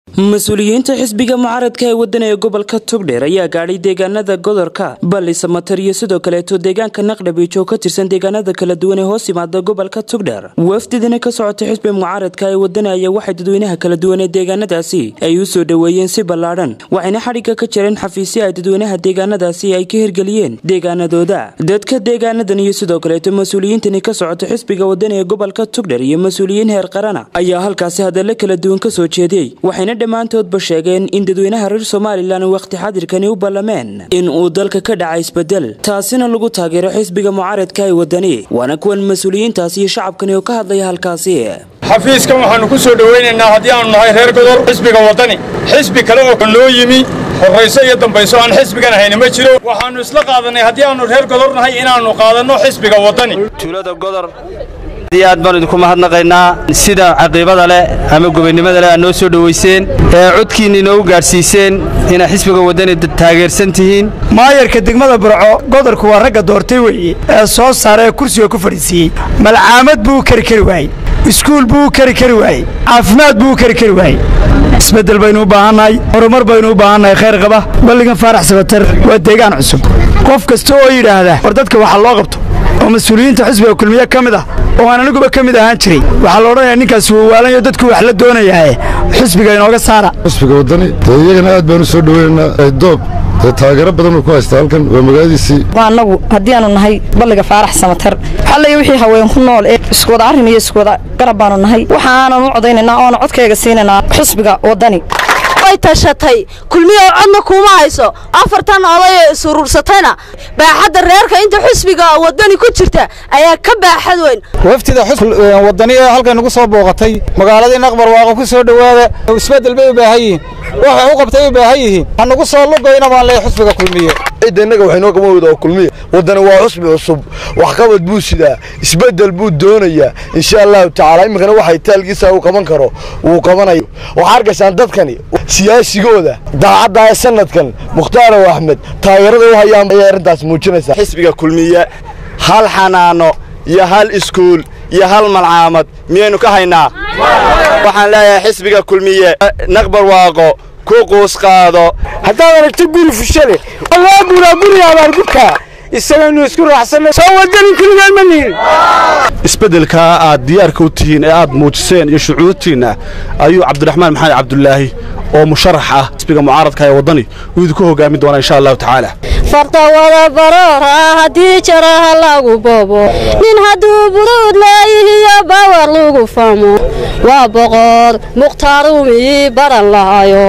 mas-uuliyiinta xisbiga mucaaradka ee waddan ee gobolka togdheer ayaa gaadhay deegaanada godorka balisa matar iyo sidoo kaleeto deegaanka naqdhabiij oo ka tirsan deegaanada kala duwan ee hoos yimaada gobolka togdheer wafdidina ka socota xisbiga mucaaradka ee waddan ayaa waxay dadweynaha kala duwan ee deegaanadaasi ay u soo dhoweeyeen si ballaadhan waxayna xadhigga ka jireen xafiisyo ay dadweynaha deegaanadaasi ay ka hirgeliyeen deegaanadooda dadka deegaanadan iyo sidoo kaleeto mas-uuliyiintani ka socota xisbiga waddan ee gobolka togdheer iyo mas-uuliyiin heer qarana ayaa halkaasi hadallo kala duwan ka soo jeediyey waxayna dhammaantoodba sheegeen in dadweynaha reer somalilan wakhti xadirkani u ballameen in uu dalka ka dhaca isbedel taasina lagu taageero xisbiga mucaaradka ee waddani waana kuwan mas-uuliyiintaasi iyo shacabkani oo ka hadlaya halkaasi xafiiskan waxaannu ku soo dhowaynaynaa haddii aannu nahay reer godor xisbiga waddani xisbi kale oo noo yimi horrayso iyo dambayso aan xisbigan ahayna ma jiro waxaannu isla qaadannay haddii aannu reer godor nahay inaannu qaadanno xisbiga waddani tuulada godor aad aad baanu idinku mahadnaqaynaa sida caqiibada leh ama gobonnimada leh aad noo soo dhowayseen ee codkiinna inoogu gaadhsiiseen inaad xisbiga waddani taageersan tihiin maayarka degmada burco godorku waa ragga doortay weeye ee soo saara ee kursiga ku fadhiisiiyey malcaamad buu u kari kari waayey iskuul buu u kari kari waayey caafimaad buu u kari kari waayey isbeddel baynu u baahannahay horumar baynu u baahannahay khayr qaba balligan faarax sabatar waa deegaan cusub qof kasta oo yidhaahda war dadka waxa loo qabto oo mas-uuliyiinta xisbiga kulmiye ka mid ah oo aan aniguba ka mid ahaan jiray waxaa la odhanayaa ninkaasi wawaalanyo dadku wax la doonayaae xisbiga inooga saara xisbiga waddani dee iyagana aad baanu soo dhoweynaynaa doob dee taageero badan uu ku haystaa halkan waa magaaladiisii annagu haddii aanu nahay balliga faarax samatar xallaya wixii haween ku nool ee iskuwada arrin iyo iskuwada garab baanu nahay waxa aanan u codaynaynaa oona codkayga siinaynaa xisbiga waddani way tashatay kulmiyo codna kuuma hayso afartan oday ee isurursatayna baaxadda reerka inta xisbiga waddani ku jirta ayaa ka baaxad weyn waftida waddani ee halkan nagu soo booqatay magaaladii naqbar waaqo ku soo dhowaada isbeddel bay u baahan yihiin waxay u qabtay u baahan yihiin ha nagu soo lugoyna baan leeyahay xisbiga kulmiye cidda innaga waxay noo qaban weyda oo kulmiye waddani waa xusbi cusub waxqabad buu sidaa isbeddel buu doonayaa insha allahu tacaala iminkana waxay taalgiisa uu qaban karo wuu qabanayo waxaa arkaysaan dadkani siyaasigooda daacadda ee sanadkan mukhtaaraw axmed taageerada u hayaan ayay arrintaas muujinaysaa xisbiga kulmiye hal xanaano iyo hal iskuul iyo hal malcaamad miyaynu ka haynaa waxaan leeyahay xisbiga kulmiye naqbar waaqo ku quus qaado haddaad aragto guri fushale allaa guraa guriga abaargubka isagaynu isku raacsanay soo wadani kuligaan ma nihin isbeddelkaa aad diyaarka u tihiin ee aad muujiseen iyo shucuurtiinna ayuu cabdiraxmaan maxamed cabdulaahi oo musharax ah xisbiga mucaaradka ee waddani uu idinku hoggaamin doonaa insha allahu tacaala farta wada baroora haddii jaraha lagu boobo nin hadduu buduud leeyihiyo bawar lagu famo waa boqor mukhtaarumii baran lahayo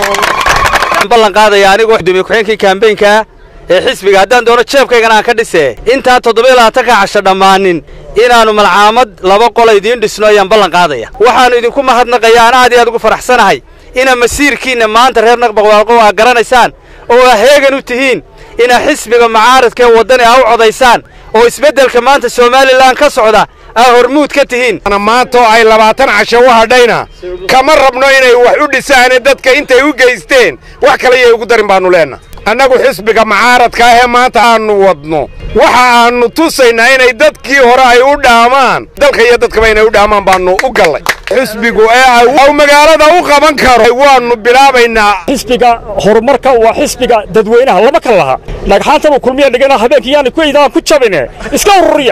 ballan qaadaya anigoo guddoomiye ku-xeenkii kaambeynka ee xisbiga haddaan doono jeebkaygana aan ka dhisee intaan toddoba labaatanka casho dhammaanin inaannu malcaamad laba qola idiin dhisno ayaan ballan qaadaya waxaannu idinku mahadnaqaya ana aad iyo aad ugu faraxsanahay inaa masiirkiinna maanta reer naqbaqwaaqo aa garanaysaan oo aa heegan u tihiin inaa xisbiga mucaaradka ee waddani aa u codaysaan oo isbeddelka maanta somalilan ka socda aa hormuud ka tihiin maantaoo ay labaatan casho u hadhayna kama rabno inay wax u dhisaane dadka intay u geysteen wax kale yay ugu darin baannu leenna annagu xisbiga mucaaradka ahee maanta aannu wadno waxa aannu tusaynaa inay dadkii hore ay u dhaamaan dalka iyo dadkaba inay u dhaamaan baannu u gallay xisbigu ee u magaalada u qaban karo waannu bilaabaynaa xisbiga horumarka waa xisbiga dadweynaha lama kala laha dhagxaantanuu kulmiya dhigana habeenkii yaani ku eydaan ku jabine iska ururiya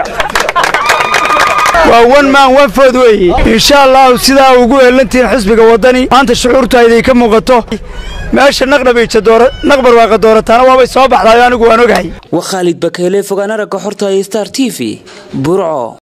waa wan maan wanfood weeye insha allahu sidaa ugu heellantihiin xisbiga waddani maanta shucuurtayday ka muuqato meesha naqdhabiija naqbar waaqa doorataana waabay soo baxdayo anigu waan ogahay waa khaalid bakeyle fogaan aragga xorta ee star t v burco